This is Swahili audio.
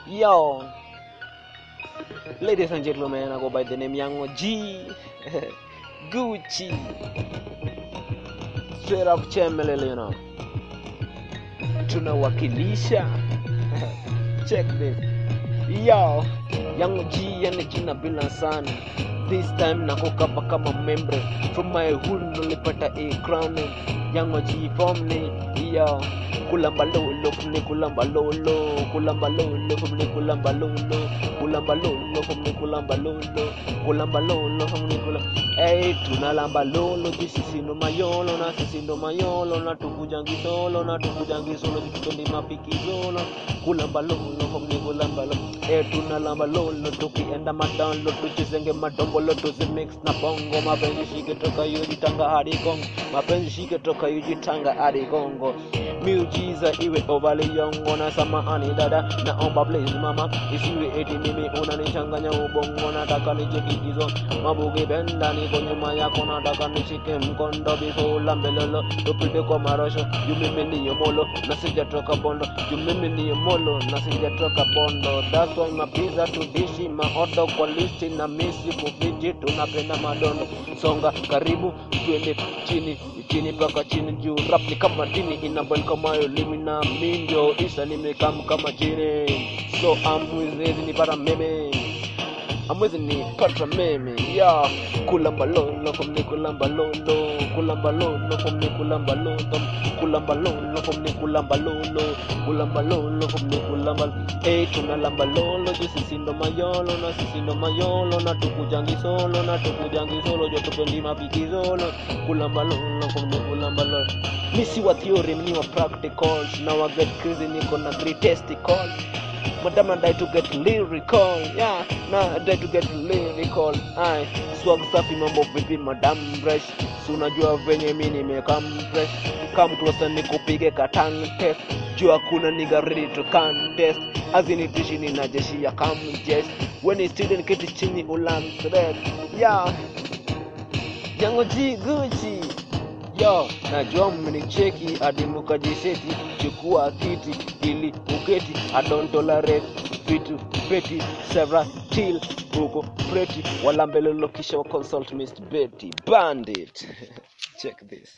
Yo, ladies and gentlemen, I go by the name Yango G. Gucci. Straight up Chemelele, you know. Tunawakilisha. Check this. Yo, Yango G yani jina bila sana. This time nakokapa kama membre from my hood nilipata a crown Yango G from me. Yo, kulamba lolo from me kulamba lolo kulamba lolo from me kulamba lolo kulamba lolo from me kulamba lolo kulamba lolo from me kulamba Hey, tunalamba lolo sisi ndo mayolo na sisi ndo mayolo na tukujangi solo na tukujangi solo tupendi mapiki solo kulamba lolo from me kulamba lolo Hey, tunalamba lolo tukienda madalo tuchezenge madombolo tuzimix na bongo mapenzi shike toka yujitanga hadi Kongo mapenzi shike toka yujitanga hadi Kongo miujiza iwe ovali yongo na samahani dada naomba please mama isiwe eti mimi unanichanganya ubongo nataka nichekikizo mabugi benda niko nyuma yako nataka nishike mkondo bifola mbelelo tupite kwa marosho juu mimi niyo molo na sijatoka bondo juu mimi niyo molo na sijatoka bondo that's why mapiza tudishi maodo kwa listi na misi kufiji tunapenda madondo songa karibu twende chini chini mpaka chini juu rap ni kama dini inabali kama elimi na mindio isa nimekam kama chini so amwezi nipata meme amwezi nipata meme ya kulamba lolo from ni kulamba lolo kulamba lolo from ni kulamba lolo kulamba lolo from ni kulamba lolo kulamba lolo from ni kulamba eh tunalamba lolo juu sisi ndo mayolo na sisi ndo mayolo na tukujangi solo na tukujangi solo jo tupendi mapiki solo kulamba lolo from ni kulamba lolo misi wa theory ni wa practicals na wa get crazy niko na great testicle Madam I die to get lyrical yeah na I die to get lyrical ai swag safi mambo vipi madam fresh si unajua venye mi nimekam fresh kam closer nikupige katang test juu hakuna nigga ready to contest azinitishi nina jeshi ya kam jest when is student kiti chini ulan thread yeah Yango G Gucci Yo, najua mmenicheki hadi mukajiseti, chukua kiti ili uketi. I don't tolerate vitu peti, Sarah till huko preti, wala mbele lokisha wa consult Mr. Betty Bandit. Check this.